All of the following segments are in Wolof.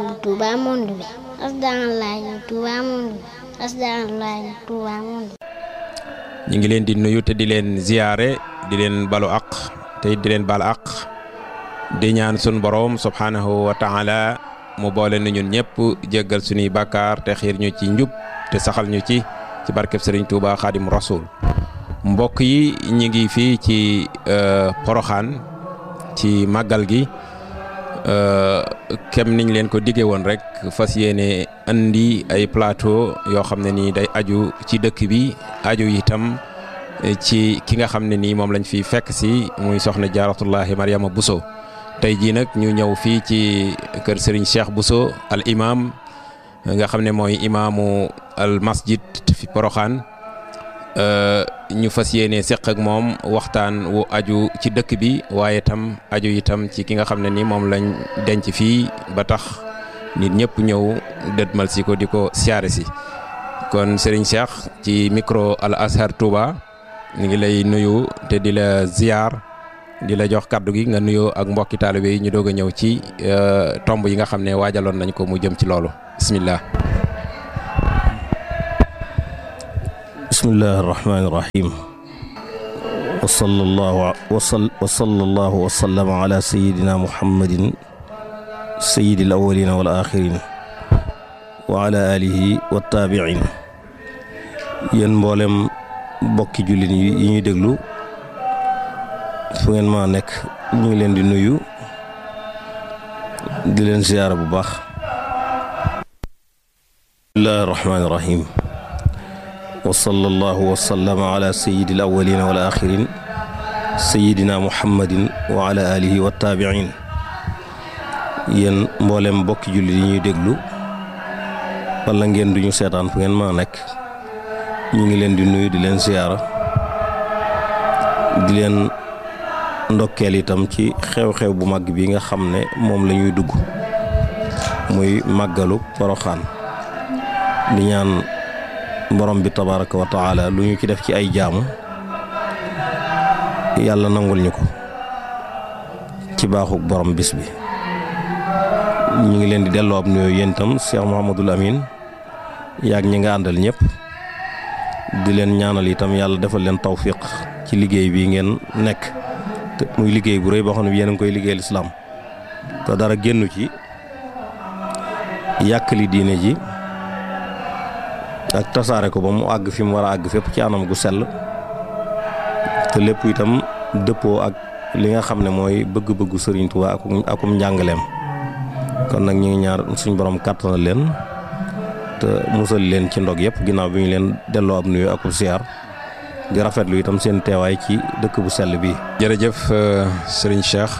Touba monde bi asalaamaaleykum Touba monde bi asalaamaaleykum Touba monde ñu ngi leen di nuyu te di leen ziyaare di leen balu aq te di leen bal aq di ñaan sun boroom subhaanahu wa taala mu boole nu ñun ñëpp jéggal suñuy bàkkaar te xiir ñu ci njub te saxal ñu ci ci barkeb Sëriñ Touba Xaadim Rasul mbokk yi ñi ngi fii ci Poroxaan ci màggal gi kem niñ leen ko diggee woon rek fas yéene andi ay plateau yoo xam ne nii day aju ci dëkk bi aju itam ci ki nga xam ne nii moom lañ fi fekk si muy soxna jaaratullahi Mariama Bousso tey jii nag ñu ñëw fii ci kër Serigne Cheikh Bousso al imam nga xam ne mooy imaamu al masjid fi Poroxaan ñu fas yéene seq ak moom waxtaan wu aju ci dëkk bi waaye itam aju itam ci ki nga xam ne ni moom lañ denc fii ba tax nit ñëpp ñëw dëdmal si ko di ko siyaare si kon Serigne Cheikh ci micro Al Azhar Touba ñu ngi lay nuyu te di la ziar di la jox kaddu gi nga nuyoo ak mbokki taalibe yi ñu doog a ñëw ci tomb yi nga xam ne waajaloon nañ ko mu jëm ci loolu bismillah bismillahi irrahmani irrahim wa sallallahu wa sallallahu wa sallama ala sayidina muhammadin sayidi al awalina wal axirin wa ala alihi wa taabiin yéen mboolem bokki jullit yi ñuy déglu fu ngeen maa nekk ñu ngi leen di nuyu di leen ziyaara bu baax bismillahi irrahmani irrahim wa sallallahu wa sallama ala sayyidi al awwalina wal axirin sayyidina muhammadin wa ala alihi wa taabiin yéen mboolem mbokki jullit yi ñuy déglu wala ngeen duñu seetaan fu ngeen maa nekk ñu ngi leen di nuyu di leen siyaara di leen ndokkeel itam ci xew-xew bu mag bi nga xam ne moom la ñuy dugg muy màggalu Poroxaan di ñaan borom bi tabaraka wa taala lu ñu ci def ci ay jaamu yàlla nangul ñu ko ci baaxuk borom bis bi ñu ngi leen di delloo ab nuyoo yéen itam Cheikh Mouhamadul Amin yaag ñi nga àndal ñëpp di leen ñaanal itam yàlla defal leen tawfiq ci liggéey bi ngeen nekk te muy liggéey bu rëy boo xam ne yéen a ngi koy liggéeyal islaam te dara génnu ci yàkkali diine ji ak tasaare ko ba mu àgg fi mu war a àgg fépp ci anam gu sell te lépp itam dëppoo ak li nga xam ne mooy bëgg-bëggu Sëriñ Tuubaa akum akum njàngaleem kon nag ñu ngi ñaar suñ borom kàttanal leen te musal leen ci ndog yëpp ginnaaw bi ñu leen delloo ab nuyu akub siyaar di rafetlu itam seen teewaay ci dëkk bu sell bi jërëjëf Serigne Cheikh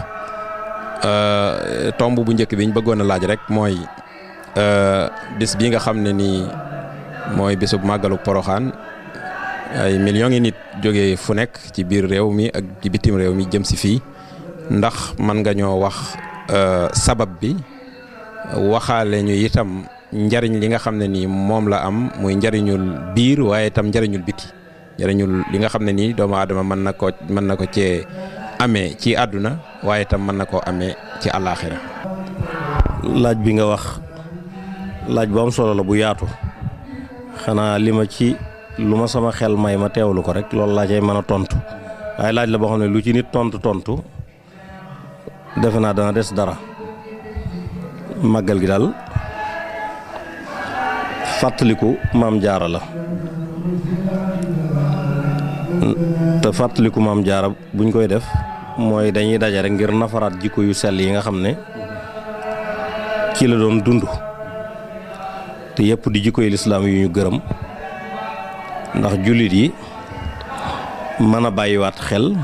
tomb bu njëkk bi ñu bëggoon a laaj rek mooy bis bi nga xam ne nii mooy bisub màggalu poroxaan ay millions yi nit jógee fu nekk ci biir réew mi ak ci bitim réew mi jëm si fii ndax mën nga ñoo wax sabab bi waxaale ñu itam njariñ li nga xam ne nii moom la am muy njariñul biir waaye itam njariñul biti njariñul li nga xam ne nii doomu aadama mën na ko mën na ko cee amee ci àdduna waaye itam mën na koo amee ci àllaaxira laaj bi nga wax laaj bu am solo la bu yaatu xanaa li ma ci lu ma sama xel may ma teewlu ko rek loolu laa cay mën a tontu waaye laaj la boo xam ne lu ci nit tontu tontu defe naa dana des dara màggal gi daal fàttaliku maam jaara la te fàttaliku maam jaara buñ koy def mooy dañuy daje rek ngir nafaraat jikko yu sell yi nga xam ne ci la doon dund te yëpp di jikko yi lislaam yu ñu gërëm ndax jullit yi mën a bàyyiwaat xel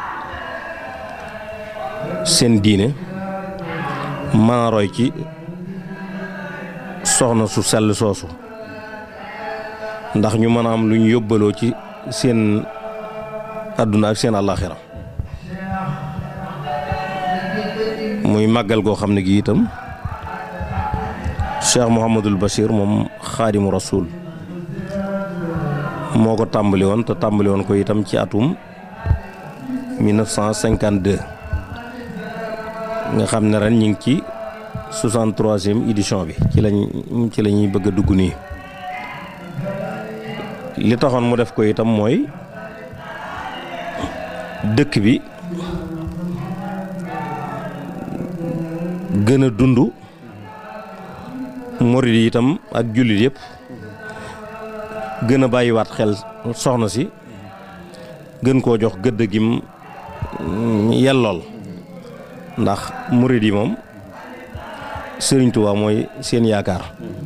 seen diine mën a roy ci soxna su sell soosu ndax ñu mën a am lu ñu yóbbaloo ci seen àdduna ak seen àllaaxira muy màggal goo xam ne gi itam Cheikh Mouhamadul Bachir moom xaadimu rasul moo ko tàmbali woon te tàmbali woon ko itam ci atum 1952 nga xam ne ren ñu ngi ci 63e édition bi ci lañ ci la ñuy bëgg a dugg nii li taxoon mu def ko itam mooy dëkk bi gën a dund murid yi itam ak jullit yëpp gën a bàyyiwaat xel soxna si gën koo jox gëdd gim yellool ndax murid yi moom Sëriñ Tuubaa mooy seen yaakaar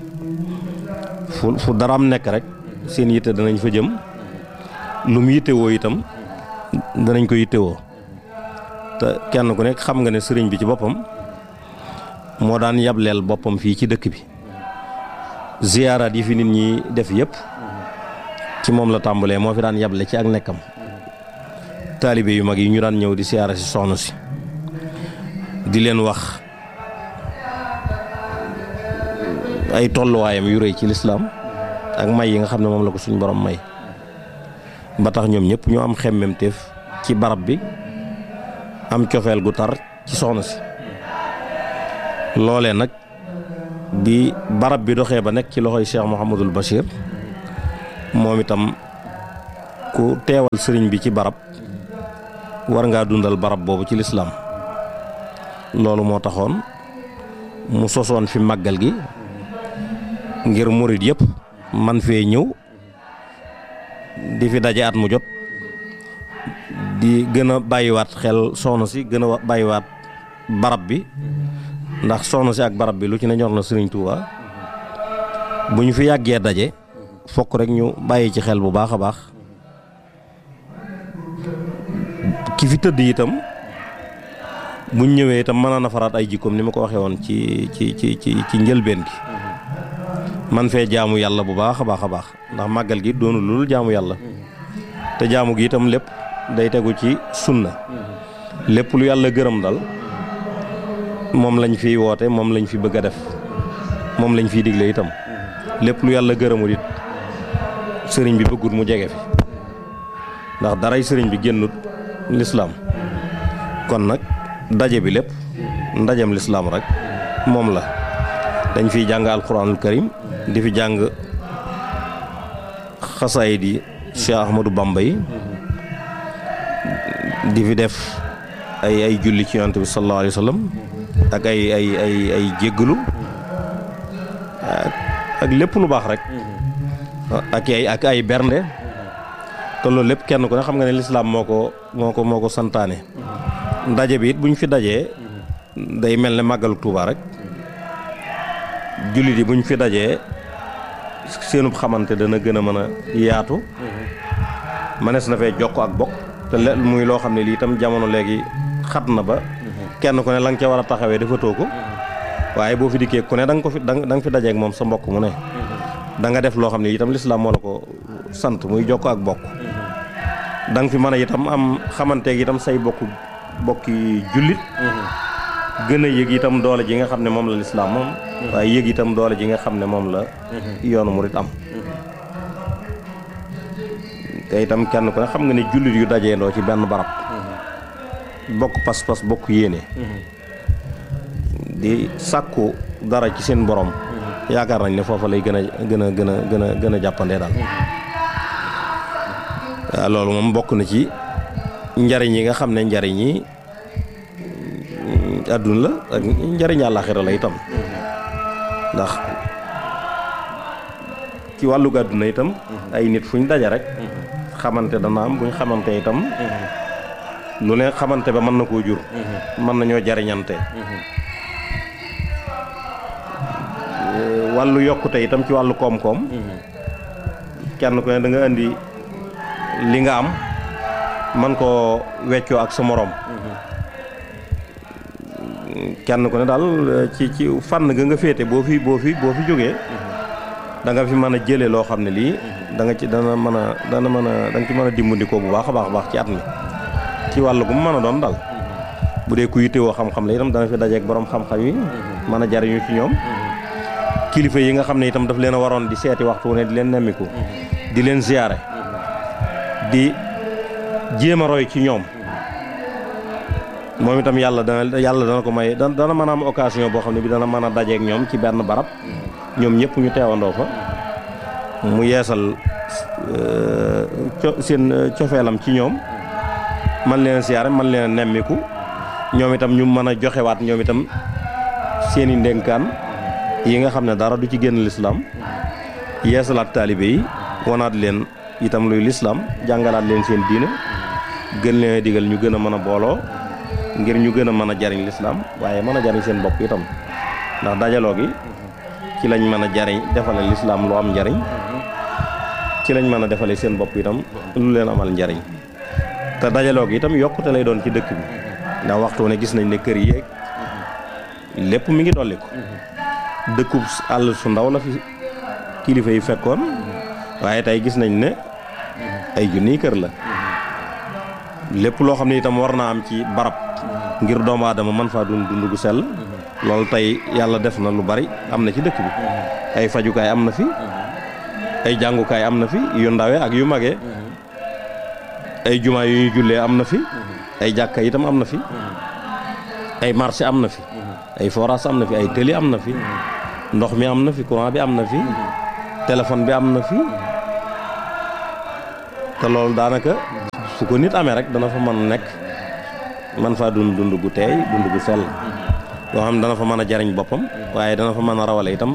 fu fu daraam nekk rek seen yitte danañ fa jëm lu mu yittewoo itam danañ ko yittewoo te kenn ku nekk xam nga ne sëriñ bi ci boppam moo daan yableel boppam fii ci dëkk bi ziyaaraat yi fi nit ñi def yëpp ci moom la tàmbalee moo fi daan yable ci ak nekkam taalibe yu mag yi ñu daan ñëw di siyaara si soxna si di leen wax ay tolluwaayam yu rëy ci lislaam ak may yi nga xam ne moom la ko suñ borom may ba tax ñoom ñëpp ñoo am xemmemteef ci barab bi am cofeel gu tar ci soxna si loolee nag bi barab bi doxee ba nekk ci loxoy Cheikh Mouhamadul Bachir moom itam ku teewal sëriñ bi ci barab war ngaa dundal barab boobu ci lislaam loolu moo taxoon mu sosoon fi màggal gi ngir murit yëpp man fee ñëw di fi daje at mu jot di gën a bàyyiwaat xel soxna si gën a bàyyiwaat barab bi ndax soxna si ak barab bi lu ci ne ñor na Sëriñ Tuuba bu ñu fi yàggee daje fokk rek ñu bàyyi ci xel bu baax a baax ki fi tëdd itam buñ ñëwee itam mën a nafaraat ay jikkoom ni ma ko waxee woon ci ci ci ci ci njëlbeen gi man fee jaamu yàlla bu baax a baax a baax ndax màggal gi doonu lul jaamu yàlla te jaamu gi itam lépp day tegu ci sunna lépp lu yàlla gërëm dal moom lañ fiy woote moom lañ fi bëgg a def moom lañ fiy digle itam lépp lu yàlla gërëmul it sëriñ bi bëggut mu jege fi ndax daray sëriñ bi génnut lislaam kon nag daje bi lépp ndajem lislaam rek moom la dañ fiy jàng alquranul karim di fi jàng xasaayid yi Cheikh Ahmadou Bamba yi di fi def ay ay julli ci yonent bi sallallahu alayhi wa sallam ak ay ay ay ay jéggalu ak lépp lu baax rek ak ay ak ay bernde te loolu lépp kenn ku ne xam nga ne lislaam moo ko moo ko moo ko santaane ndaje bi it bu ñu fi dajee day mel ne màggalu Tuuba rek jullit yi bu ñu fi dajee seenub xamante dana gën a mën a yaatu mënees na fee jokk ak bokk te le muy loo xam ne lii itam jamono léegi xat na ba kenn ku ne la nga ca war a taxawee defatoo ko waaye boo fi dikkee ku ne da nga ko fi da nga fi dajeek moom sa mbokk mu ne da nga def loo xam ne itam lislaam moo la ko sant muy jokk ak bokk da nga fi mën a itam am xamanteeg itam say bokk bokki jullit gën a yëg itam doole ji nga xam ne moom la lislaam moom waaye yëg itam doole ji nga xam ne moom la yoonu murit am te itam kenn ku ne xam nga ne jullit yu dajeendoo ci benn barab bokk pas-pas bokk yéene di sàkku dara ci seen borom yaakaar nañ ne foofa lay gën a gën a gën a gën a gën a jàppandee daal waaw loolu moom bokk na ci njariñ yi nga xam ne njariñ yi àdduna la ak njariñ àllaaxira la itam ndax ci wàllu àdduna itam ay nit fuñ daje rek xamante dana am buñ xamante itam lu ne xamante ba mën na koo jur mën nañoo jariñante wàllu yokkute itam ci wàllu koom-koom kenn ku ne da nga indi li nga am man koo weccoo ak sa moroom kenn ku ne daal ci ci fànn ga nga féete boo fi boo fi boo fi jógee da nga fi mën a jëlee loo xam ne lii da nga ci dana mën a dana mën a da nga ci mën a dimbandikoo bu baax a baax a baax ci at mi ci wàll gu mu mën a doon daal bu dee ku yittewoo xam-xam la itam dana fi dajeek borom xam-xam yi mën a jariñu ci ñoom kilifa yi nga xam ne itam daf leen a waroon di seeti waxtu ne di leen nemmiku di leen ziyaare di jéem a roy ci ñoom moom itam yàlla dana yàlla dana ko may dana dana mën a am occasion boo xam ne bi dana mën a dajeek ñoom ci benn barab ñoom ñëpp ñu teewandoo fa mu yeesal co seen cofeelam ci ñoom man leen siyaare man leen nemmiku ñoom itam ñu mën a joxewaat ñoom itam seeni ndénkaan yi nga xam ne dara du ci génn lislaam yeesalaat taalibe yi wanaat leen itam luy lislaam jàngalaat leen seen diine gën leen a digal ñu gën a mën a booloo ngir ñu gën a mën a jariñ lislaam waaye mën a jariñ seen bopp itam ndax dajaloo gi ci lañ mën a jariñ defale lislaam lu am njariñ ci lañ mën a defale seen bopp itam lu leen amal njariñ te dajaloo gi itam yokkute lay doon ci dëkk bi ndax waxtu ne gis nañ ne kër yi lépp mi ngi dolli ko dëkkub àll su ndaw la fi kilifa yi fekkoon waaye tey gis nañ ne ay junniy kër la lépp loo xam ne itam war naa am ci barab ngir doomu aadama man faa dund dund gu sell loolu tey yàlla def na lu bari am na ci dëkk bi ay fajukaay am na fi ay jàngukaay am na fi yu ndawe ak yu magee ay jumaa yu ñuy jullee am na fi ay jàkka itam am na fi ay marché am na fi ay forage am na fi ay tëli am na fi ndox mi am na fi courant bi am na fi téléphone bi am na fi te loolu daanaka su ko nit amee rek dana fa mën nekk man faa dund dund gu teey dund gu sell yoo xam ne dana fa mën a jariñ boppam waaye dana fa mën a rawale itam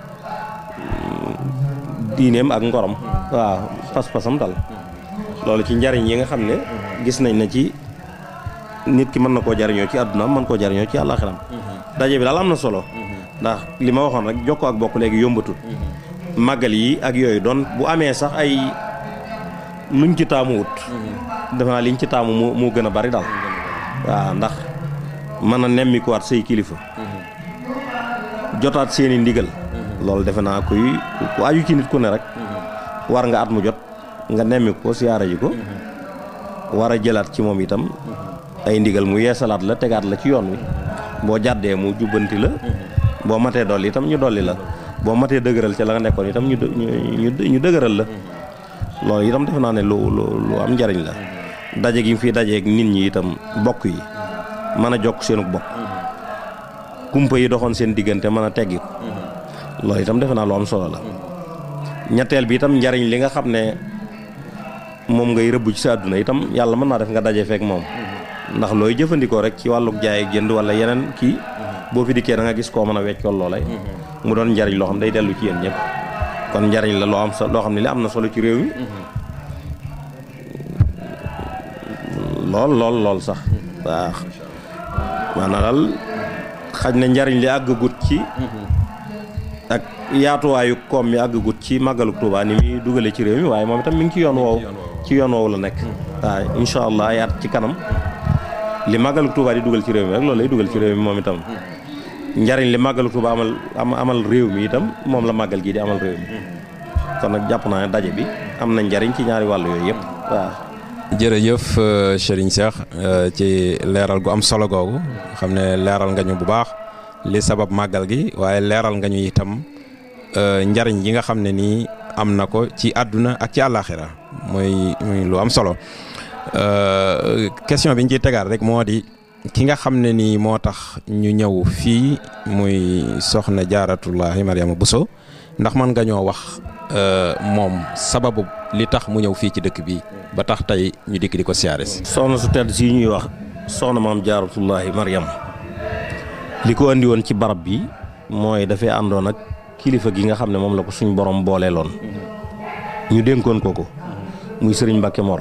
diineem ak ngorom waaw pas-pasam dal loolu ci njariñ yi nga xam ne gis nañ na ci nit ki mën na koo jariñoo ci àddunaam mën koo jariñoo ci àllaaxiram daje bi daal am na solo ndax li ma waxoon rek jokkoo ak bokk léegi yombatul màggal yi ak yooyu doon bu amee sax ay luñ ci taamu wut defe naa liñ ci taamu moo moo gën a bari daal waaw ndax mën a nemmikuwaat say kilifa jotaat seeni ndigal loolu defe naa kuy ku aju ci nit ku ne rek war nga at mu jot nga nemmiku ko siyaara ji ko war a jëlaat ci moom itam ay ndigal mu yeesalaat la tegaat la ci yoon wi boo jàddee mu jubbanti la boo matee dolli itam ñu dolli la boo matee dëgëral ca la nga nekkoon itam ñu ñu ñu dëgëral la loolu itam defe naa ne lu lu lu am njariñ la daje gi fi dajeeg nit ñi itam bokk yi mën a jokk seenu bokk kumpa yi doxoon seen diggante mën a teggi ko loolu itam defe naa lu am solo la ñetteel bi itam njariñ li nga xam ne moom ngay rëbb ci sa àdduna itam yàlla mën naa def nga daje feek moom ndax looy jëfandikoo rek ci wàlluk jaay ak jënd wala yeneen kii boo fi dikkee da nga gis koo mën a weccool loolay mu doon njariñ loo xam day dellu ci yéen ñëpp kon njariñ la loo am loo xam ne li am na solo ci réew mi lool lool lool sax waaw maanaam daal xaj na njariñ li àggagut ci ak yaatuwaayu koom mi àggagut ci màggalu Tuubaa ni muy dugale ci réew mi waaye moom itam mi ngi ci yoon woowu ci yoon woowu la nekk waaw incha allah yaat ci kanam li màggalu Tuubaa di dugal ci réew mi rek loolu lay dugal ci réew mi moom itam njariñ li màggalu Tuubaa amal amal réew mi itam moom la màggal gii di amal réew mi kon nag jàpp naa ne daje bi am na njariñ ci ñaari wàll yooyu yëpp waaw jërëjëf Serigne Cheikh ci leeral gu am solo googu xam ne leeral nga ñu bu baax li sabab màggal gi waaye leeral nga ñu itam njariñ yi nga xam ne nii am na ko ci àdduna ak ci àllaaxira muy muy lu am solo question bi ñu ciy tegaat rek moo di ki nga xam ne nii moo tax ñu ñëw fii muy soxna jaaratullahi Mariama Bousso ndax mën nga ñoo wax moom sababu li tax mu ñëw fii ci dëkk bi ba tax tey ñu dikk di ko siyaare si. soxna su tedd si ñuy wax soxna maam jaaratullahi Mariam li ko andi woon ci barab bi mooy dafay àndoon ak kilifa gi nga xam ne moom la ko suñ borom booleeloon ñu dénkoon ko ko muy sëriñ Mbacke Mor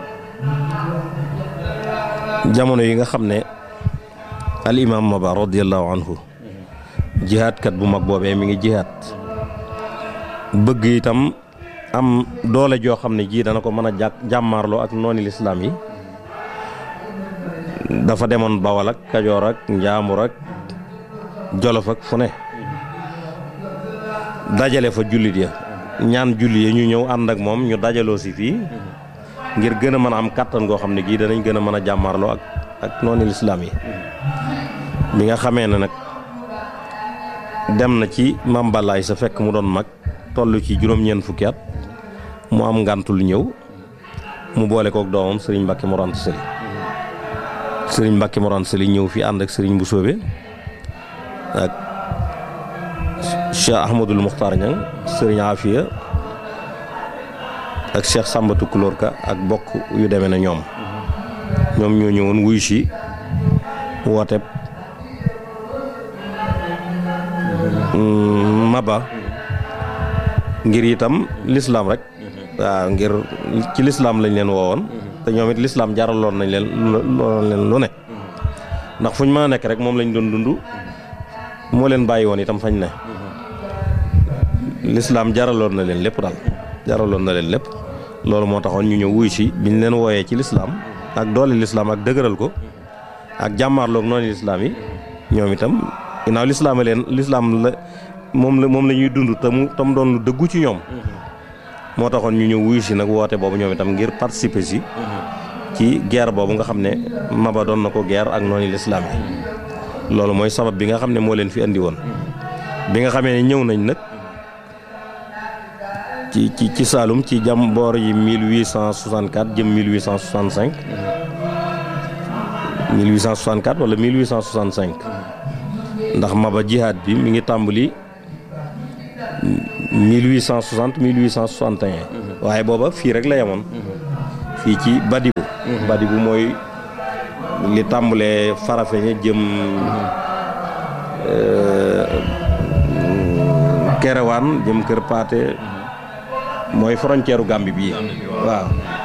jamono yi nga xam ne al imam Maba radiyallahu anhu jihaatkat bu mag boobee mi ngi jihaat bëgg itam am doole joo xam ne jii dana ko mën a jàkk jàmmaarloo ak nooni lislaam yi dafa demoon Bawal ak Kajoor ak Njaambur ak Jolof ak fu ne dajale fa jullit ya ñaan jullit ya ñu ñëw ànd ak moom ñu dajaloo si fii ngir gën a mën a am kàttan goo xam ne gii danañ gën a mën a jàmmaarloo ak ak nooni lislaam yi bi nga xamee ne nag dem na ci mambalaay sa fekk mu doon mag toll ci juróom-ñeent fukki at mu am ngàntul ñëw mu boole kook doomam sëriñ Mbàkke Mor Anta Sali sëriñ Mbacke Morane Sali ñëw fi ànd ak sëriñ bu soobe ak Cheikh Ahmadul Muxtaar Ñang sëriñ Afia ak Cheikh Sambatu Kulóor Ka ak bokk yu demee na ñoom ñoom ñoo ñëwoon wuyu si woote Maba ngir itam lislaam rek waaw ngir ci lislaam lañ leen woowoon te ñoom it lislaam jaraloon nañ leen looloon leen lu ne ndax fu ñu mën a nekk rek moom lañ doon dund moo leen bàyyi woon itam fañ ne lislaam jaraloon na leen lépp daal jaraloon na leen lépp loolu moo taxoon ñu ñëw wuy si biñ leen wooyee ci lislaam ak doole lislaam ak dëgëral ko ak jàmmaarloog noonu lislaam yi ñoom itam ginnaaw lislaam a leen lislaam la moom la moom la ñuy dund te mu tam doon lu dëggu ci ñoom moo taxoon ñu ñëw wuyu si nag woote boobu ñoom itam ngir participer si ci guerre boobu nga xam ne Maba doon na ko guerre ak noonu lislaam yi loolu mooy sabab bi nga xam ne moo leen fi andi woon bi nga xamee ne ñëw nañ nag ci ci ci Saalum ci jam boor yi 1864 jëm 1865 1864 wala 1865 ndax Maba jihaad bi mi ngi tàmbali 1860 1861 waaye booba fii rek la yemoon fii ci Badibu Badibu mooy li tàmbalee Farafeñe jëm Kerewaan jëm Kër Paate mooy frontière u Gambie bii waaw